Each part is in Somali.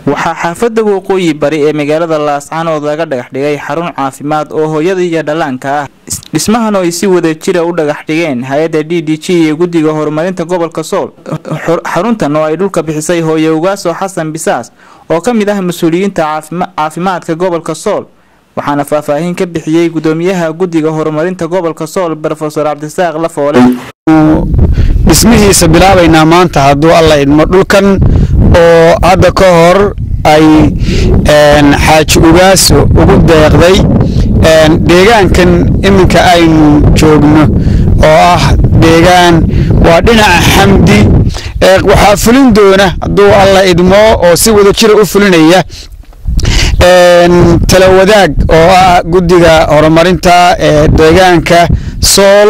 waxaa xaafadda waqooyi bari ee magaalada laascaanood laga dhagax dhigay xarun caafimaad oo hooyada iyo dhallaanka ah dhismahan oo ay si wada jira u dhagax dhigeen hay-adda d d g iyo guddiga horumarinta gobolka sool xaruntan oo ay dhulka bixisay hooye ugaaso xasan bisaas oo ka mid ah mas-uuliyiinta caafimaadka gobolka sool waxaana faahfaahin ka bixiyey gudoomiyaha guddiga horumarinta gobolka sool rofeor cabdisaaq lafoole dhismihiisa bilaabaynaa maanta hadduu alla idmo dhulkan oo hadda ka hor ay xaaji ugaaso ugu deeqday deegaankan iminka aynu joogno oo ah deegaan waa dhinaca xamdi waxaa fulin doona hadduu alla idmo oo si wada jira u fulinaya tala wadaag oo ah guddiga horumarinta ee deegaanka sool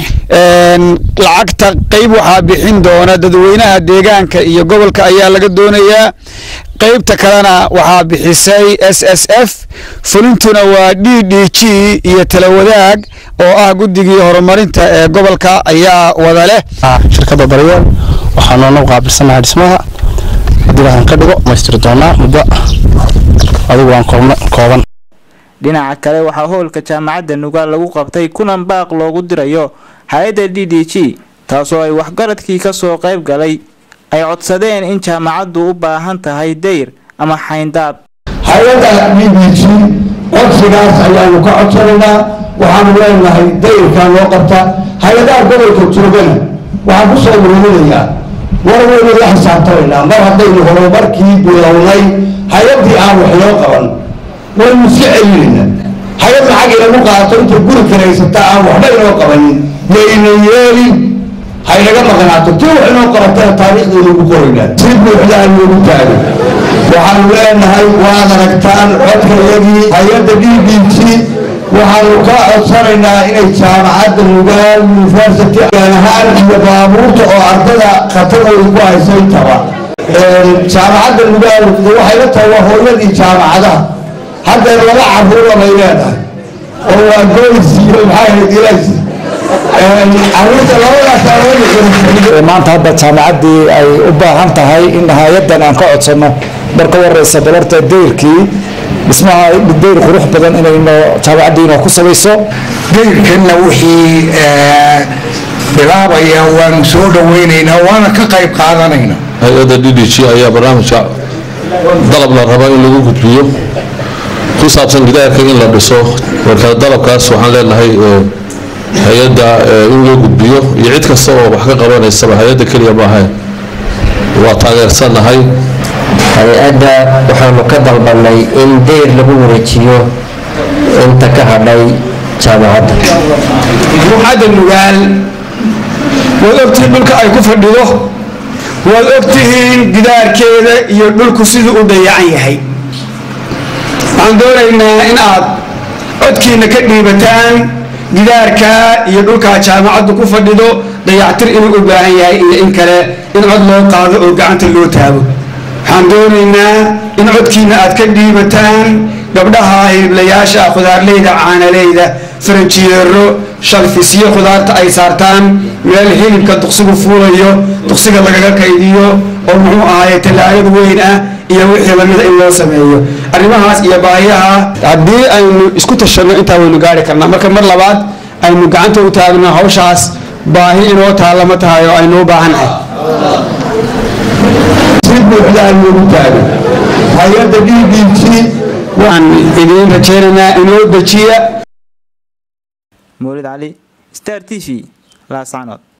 lacagta qeyb waxaa bixin doona dadweynaha deegaanka iyo gobolka ayaa laga doonayaa qeybta kalena waxaa bixisay s s f fulintuna waa d d g iyo tala wadaag oo ah guddigii horumarinta ee gobolka ayaa wada leh shirkadda daryeel waxaa noona qaabilsanahay dhismaha haddii waxaan ka dhigo maystiri doonaa muddo adigu waan kooban dhinaca kale waxaa howlka jaamacadda nugaal lagu qabtay kulan baaq loogu dirayo hay-adda d d g taasoo ay waxgaradkii kasoo qayb galay ay codsadeen in jaamacaddu u baahan tahay dayr ama xayndaab hay-adda d d g codsigaas ayaanu ka codsanaynaa waxaanu leenahay dayrkaa loo qabta hay-adaha gobolka joogana waxaan ku soo muruminayaa war weynu la xisaabtamaynaa mar haddaynu horumarkii bilownay hay-addii aan wax loo qaban waynu iska celinayna hay-ad lacag inagu qaato intay guri karaysata aan waxba inoo qabanin yayna yeelin haynaga maqnaato tii wax inoo qabatana taariikhdaynagu qoraynaa si buuxda aan loogu taago waxaanu leenahay waad aragtaan codkayagii hay-adda d b g waxaanu ka codsanaynaa inay jaamacadda nugaal university gaan ahaan iyo baabuurta oo ardada khatarooda ku hayso intaba jaamacadda nugaal waxay la tahay waa hooyadii jaamacadaha haddeer laba caruura bay leedahay oo waa goys iyo maxaa ahayd ilays caruurta labadaas maanta hadda jaamacaddii ay u baahan tahay in hay-addan aan ka codsano marka wareysa balarta dayrkii dhismaha dayr qurux badan inayno jaamacaddiina ku samayso dayrkanna wixii bilaabaya waanu soo dhaweynaynaa waana ka qayb qaadanaynaa hay-adda d d g ayaa barnaamijka dalab la raba in lagu gudbiyo ku saabsan gidaarka in la dhiso marka dalabkaas waxaan leenahay hay-adda in loo gudbiyo iyo cid kasta oo wax ka qabanaysaba hay-adda keliya maahayn waa taageersannahay hay-adda waxaanu ka dalbanay in dayr lagu wareejiyo inta ka hadhay jaamacadda ruuxadda nugaal waad ogtihiin dhulka ay ku fadhido waad ogtihiin gidaarkeeda iyo dhulku siduu u dayacan yahay waxaan doonaynaa in aad codkiina ka dhiibataan gidaarka iyo dhulkaa jaamacaddu ku fadhido dayactir inuu u baahan yahay iyo in kale in cod loo qaado oo gacanta loo taago waxaan doonaynaa in codkiina aad ka dhiibataan gabdhaha hiliblayaasha khudaarleyda caanaleyda faranjiyeero shalfisyo khudaarta ay saartaan meel hilibka duqsigu fuulayo duqsiga lagaga kaydiyo oo muxuu ahaaye tallaagad weyn ah iyo wixii lamida in loo sameeyo arrimahaas iyo baahiyaha haddii aynu isku tashanno intaa waynu gaari karnaa marka mar labaad aynu gacanta u taagno hawshaas baahi inoo taallama tahay oo aynu u baahannahay si buuxda aan loogu taago hay-adda d b g waan idiin rajaynaynaa inoo dejiya mawlid cali star t v laascanood